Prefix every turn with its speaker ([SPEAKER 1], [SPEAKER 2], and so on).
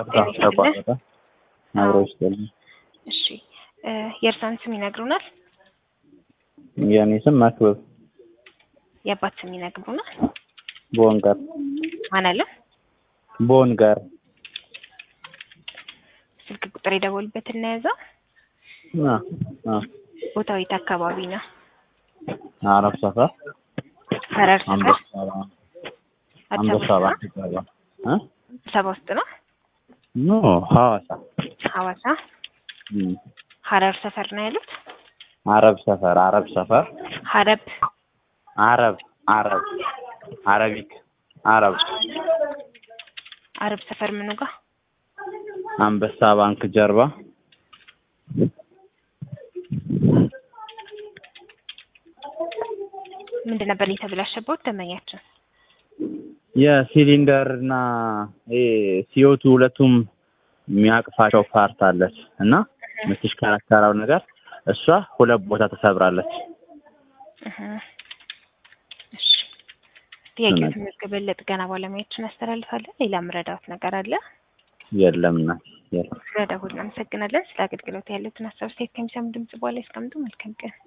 [SPEAKER 1] ተቋረጠ። አብሮ ይስጥልኝ።
[SPEAKER 2] እሺ እ የእርሳን ስም ይነግሩናል?
[SPEAKER 1] የእኔ ስም መክብብ
[SPEAKER 2] የአባት ስም ይነግሩናል?
[SPEAKER 1] ቦንጋር
[SPEAKER 2] ማን አለ?
[SPEAKER 1] ቦንጋር
[SPEAKER 2] ስልክ ቁጥር የደወሉበት እናያዘው።
[SPEAKER 1] አ አ
[SPEAKER 2] ቦታው የት አካባቢ ነው?
[SPEAKER 1] አረብ ሰፈር
[SPEAKER 2] ሀረር ሰፈር
[SPEAKER 1] አንበሳ
[SPEAKER 2] አዲስ
[SPEAKER 1] አንበሳ
[SPEAKER 2] አበባ
[SPEAKER 1] ባንክ ይባላል። እ
[SPEAKER 2] አዲስ አበባ ውስጥ ነው?
[SPEAKER 1] ኖ ሐዋሳ
[SPEAKER 2] ሐዋሳ
[SPEAKER 1] እም
[SPEAKER 2] ሀረር ሰፈር ነው ያሉት?
[SPEAKER 1] አረብ ሰፈር አረብ ሰፈር
[SPEAKER 2] ሀረብ
[SPEAKER 1] አረብ አረብ አረቢክ አረብ
[SPEAKER 2] አረብ ሰፈር ምኑ ጋር?
[SPEAKER 1] አንበሳ ባንክ ጀርባ
[SPEAKER 2] ምንድን ነበር የተበላሸበት ደንበኛችን?
[SPEAKER 1] የሲሊንደር እና ይሄ ሲዮቱ ሁለቱም የሚያቅፋቸው ፓርት አለች እና የምትሽከረከረው ነገር እሷ ሁለት ቦታ ተሰብራለች።
[SPEAKER 2] እህ እሺ ጥያቄው ተመዝግበን ለጥገና ባለሙያዎችን እናስተላልፋለን። ሌላ ምረዳዎት ነገር አለ?
[SPEAKER 1] የለም ና የለም።
[SPEAKER 2] ስለደወሉ እናመሰግናለን። ስለ አገልግሎት ያሉትን ሀሳብ አስተያየት ከሚሰሙ ድምጽ በኋላ ያስቀምጡ። መልካም ቀን